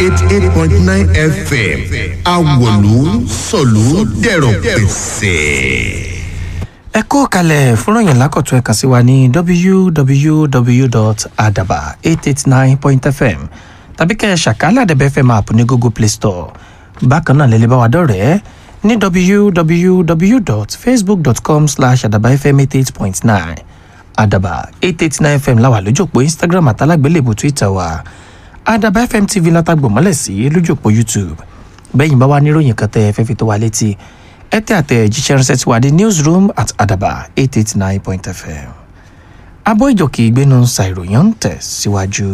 eighty eight point nine fm awolu sọ̀lú dẹ̀rọ̀ pẹ̀sẹ̀. ẹ kó kalẹ̀ fúnròyìn lákọ̀tún ẹ̀ka sí wa ní www.adaba889.fm tàbí kẹ́ ẹ ṣàkálà àdẹ̀bẹ̀ fm app ní google play store bákan náà lẹ́lẹ́ bá wa dọ̀rẹ́ ní www.facebook.com slash adabafm88.9 adaba 889 fm láwà lójú òpó instagram àtàlágbélébù twitter wa adaba fm tv látàgbò mọ́lẹ̀ sí lójú òpó youtube bẹ́yìn bá wà níròyìn kan tẹ́ ẹ fẹ́ fi tó wa létí ẹ tẹ́ àtẹ̀jíṣẹ́ ránṣẹ́ tí wà ní newsroom at adaba 889 fm abọ́ ìjọkì ìgbénu ṣàìròyìn ń tẹ̀ síwájú.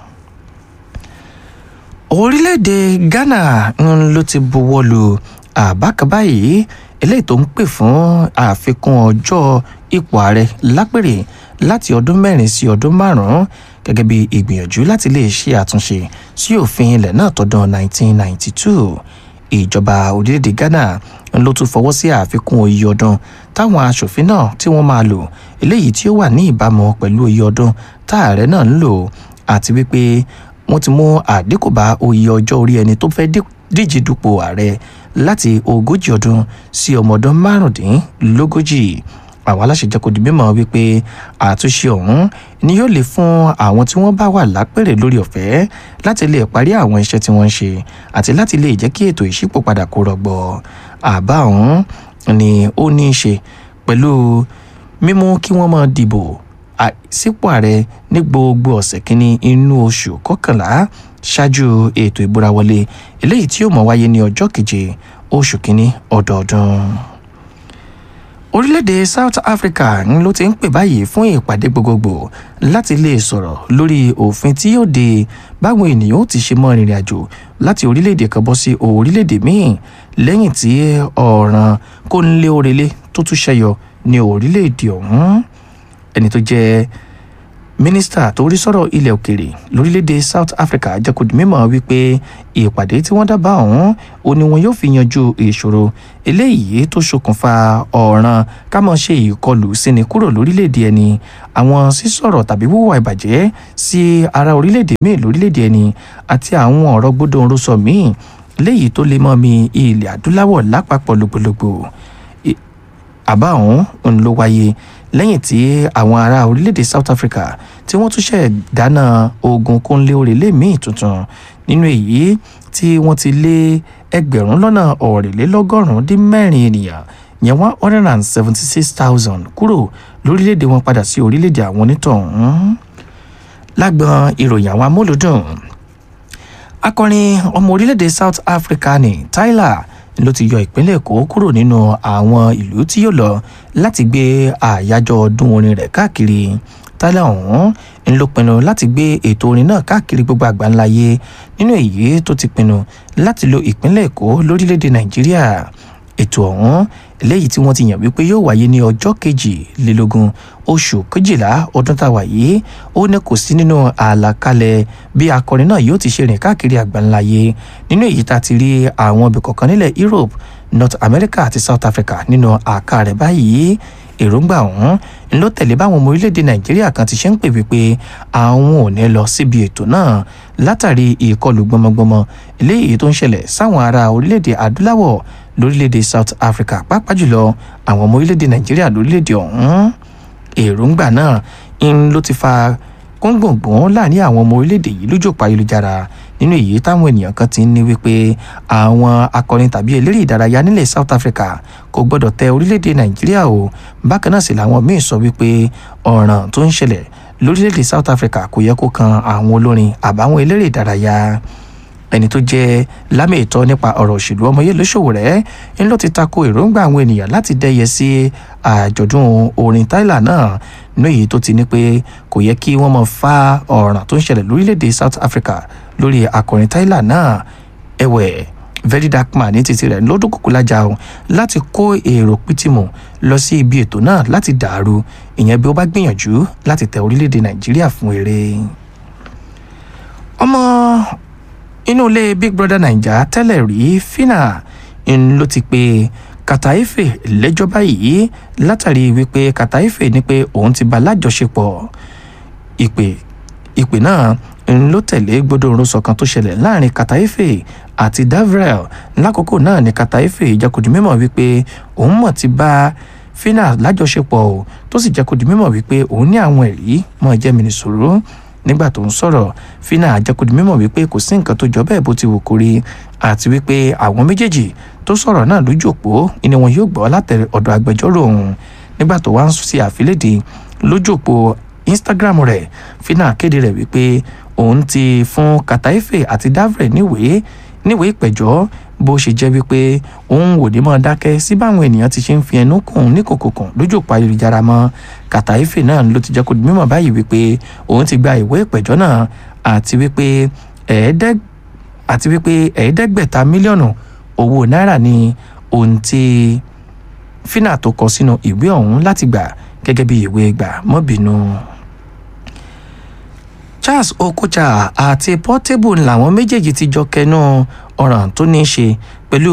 orílẹ̀-èdè ghana ń ló ti buwọ́ lu àbá kan báyìí eléyìí tó ń pè fún àfikún ọjọ́ ipò ààrẹ lápèrè láti ọdún mẹ́rin sí ọdún márùn-ún gẹ́gẹ́ bí ìgbìyànjú láti lè ṣe àtúnṣe sí òfin ilẹ̀ náà tọdún 1992 ìjọba orílẹ̀-èdè ghana ló tún fọwọ́ sí àfikún iye ọdún táwọn aṣòfin náà tí wọ́n máa lò eléyìí tí ó wà ní ìbámu pẹ̀lú iye ọdún táàrẹ náà ń lò àti wípé wọ́n ti mú àdínkù bá oyè ọjọ́ orí ẹni tó fẹ́ díje dupò ààrẹ láti ogójì ọdún sí ọmọ ọdún márùndínlógójì àwọn aláṣẹ jẹ́ kó di mímọ̀ wípé àtúnṣe ọ̀hún ni yóò lè fún àwọn tí wọ́n bá wà lápèrè lórí ọ̀fẹ́ láti lè parí àwọn iṣẹ́ tí wọ́n ń ṣe àti láti lè jẹ́ kí ètò ìṣípòpadà kó rọgbọ àbá ọ̀hún ni ó ní í ṣe pẹ̀lú mímú kí wọ́n máa dìbò sípò ààrẹ ní gbogbo ọ̀sẹ̀ kínní inú oṣù kọkànlá ṣáájú ètò ìbúra wọlé eléyìí tí yóò mọ̀ wáyé ní ọjọ́ keje oṣù kínní ọdọọdún orílẹ̀-èdè south africa ń ló ti ń pè báyìí fún ìpàdé gbogbogbò láti lè sọ̀rọ̀ lórí òfin tí yóò de báwọn ènìyàn ó ti ṣe mọ́ ìrìn àjò láti orílẹ̀-èdè kan bọ́ sí orílẹ̀-èdè míì lẹ́yìn tí ọ̀ràn kó ń lé orele tó tún ṣẹyọ ní orílẹ̀-èdè ọ̀hún ẹni tó jẹ́ mínísítà tó rí sọ̀rọ̀ ilẹ̀ òkèrè lórílẹ̀‐èdè south africa jẹ́ kó di mímọ̀ wípé ìpàdé tí wọ́n dábàá ọ̀hún ó ní wọn yóò fi yanjú ìṣòro eléyìí tó ṣokùnfà ọ̀ràn ká mọ̀ ṣe ìkọlù síni kúrò lórílẹ̀‐èdè ẹni àwọn sísọ̀rọ̀ tàbí wíwà ìbàjẹ́ sí ara orílẹ̀‐èdè míì lórílẹ̀‐èdè ẹni àti àwọn ọ̀rọ̀ gbódòǹrosọ míì léyìí tó lè mọ́ mi ilẹ̀ adúláwọ̀ lápapọ̀ lògbòlògbò àbá ọ̀hún ló wáyé lẹ́yìn tí àwọn ará orílẹ̀-èdè south africa tí wọ́n tún ṣẹ̀ dáná ogun kónlé òrèlé míì tuntun nínú èyí tí wọ́n ti lé ẹgbẹ̀rún lọ́nà ọ̀rìnlélọ́gọ́rùn-ún dín mẹ́rin ènìyàn yẹn one hundred and seventy six thousand kúrò lórílẹ̀-èdè wọn padà sí orílẹ̀-èdè àwọn onítọ̀hún lágbọn ìròyìn àwọn amúlùdùn akọrin ọmọ orílẹ̀-èdè south africa ní tyler ló ti yọ ìpínlẹ̀ èkó kúrò nínú àwọn ìlú tí yóò lọ láti gbé àyájọ́ ọdún orin rẹ̀ káàkiri tálẹ̀ ọ̀hún ń ló pinnu láti gbé ètò orin náà káàkiri gbogbo àgbáńláyé nínú èyí tó ti pinnu láti lo ìpínlẹ̀ èkó lórílẹ̀‐èdè nàìjíríà ètò ọ̀hún eléyìí tí wọ́n ti yàn wípé yóò wáyé ní ọjọ́ kejìlélógún oṣù kejìlá ọdún tá a wà yìí ó ní kò sí nínú àlàkalẹ̀ bí akọrin náà yóò ti ṣe rìn káàkiri àgbáńláyé nínú èyí tá a ti rí àwọn ibì kọ̀ọ̀kan nílẹ̀ europe north america àti south africa nínú àká rẹ̀ báyìí èròǹgbà ọ̀hún ń ló tẹ̀lé báwọn ọmọ orílẹ̀-èdè nàìjíríà kan ti ṣe ń pè wípé àwọn ò ní lọ síbi ètò náà látàrí ìkọlù gbọmọgbọmọ eléyìí tó ń ṣẹlẹ̀ sáwọn ará orílẹ̀-èdè adúláwọ̀ lórílẹ̀-èdè south africa pàápàá jùlọ àwọn ọmọ orílẹ̀-èdè nàìjíríà lórílẹ̀-èdè ọ̀hún èròǹgbà náà ń ló ti fa gbọ̀ngbọ̀ngbọ̀n láàrin àwọn ọmọ orílẹ̀-èdè yìí lójú òpó ayélujára nínú èyí táwọn ènìyàn kan ti ń ní wípé àwọn akọrin tàbí eléré ìdárayá nílẹ̀ south africa kò gbọ́dọ̀ tẹ orílẹ̀-èdè nàìjíríà o bákan náà sì làwọn míín sọ wípé ọ̀ràn tó ń ṣẹlẹ̀ lórílẹ̀-èdè south africa kò yẹ kó kan àwọn olórin àbáwọn eléré ìdárayá ẹni tó jẹ́ lámì ìtọ́ nípa ọ̀rọ̀ òṣèlú ọmọye lóṣòwò rẹ̀ ń ló ti tako èròǹgbà àwọn ènìyàn láti dẹ́yẹ sí àjọ̀dún orin tyler náà ní èyí tó ti ní pé kò yẹ kí wọ́n mọ̀ fa ọ̀ràn tó ń ṣẹlẹ̀ lórílẹ̀‐èdè south africa lórí akọrin tyler náà ẹ̀wẹ̀ very dark man ní títí rẹ̀ lọ́dún kúkú lájà o láti kó èrò pìtìmù lọ sí ibi ètò náà láti dàrú ìyẹn bí ó bá gbìyànjú láti tẹ orílẹ̀‐èdè nàìjíríà fún eré ọmọ inú ilé big brother naija tẹ́lẹ̀ rí fina ń ló ti pe kàtàífè lẹ́jọ́ báyìí látàrí wípé kàtàífè ní pé òun ti bá lájọṣepọ̀ ìpè ìpè náà ń ló tẹ̀lé gbódòrúnsọ kan tó ṣẹlẹ̀ láàrin Kataífè àti Davrel lákòókò náà ni Kataífè jẹ́ kó di mímọ̀ wípé òun mọ̀ ti bá Fina lájọṣepọ̀ o tó sì jẹ́ kó di mímọ̀ wípé òun ní àwọn ẹ̀rí mọ́ jẹ́ mi nìṣòro nígbà tó ń sọ̀rọ̀ Fina jẹ́ kó di mímọ̀ wípé kò sí nǹkan tó jọ bẹ́ẹ̀ bó ti wù kó rí àti wípé àwọn méjèèjì tó sọ̀rọ̀ náà lójú òpó ni wọn yóò gbọ́ látẹ̀ ọ̀dọ̀ agbẹjọ́rò òun nígbà tó wá ń ṣe àfilédè lójú òpó Instagram rẹ̀ Fina kéde rẹ̀ wípé òun ti fún Kataífè àti Davrel níwèé níwèé ìpẹ̀jọ́ bó ṣe jẹ́ wípé òun ò ní mọ́ dákẹ́ sí báwọn ènìyàn ti ṣe ń fi ẹnu kùn ní kòkòkùn lójú òpó ayélujára mọ́ Kataífè náà ló ti jẹ́ kó di mímọ̀ báyìí wípé òun ti gba ìwé ìpẹ̀jọ́ náà àti wípé ẹ̀ẹ́dẹ́g àti wípé ẹ̀ẹ́dẹ́gbẹ̀ta mílíọ̀nù owó náírà ni ohun tí Fina tó kọ sínú ìwé ọ̀hún láti gbà gẹ́gẹ́ bí ìwé gbà mọ́bìnú. Charles Okocha àti Portable làwọn méjèèjì ti jọ kẹnu ọ̀ràn tó ní í ṣe pẹ̀lú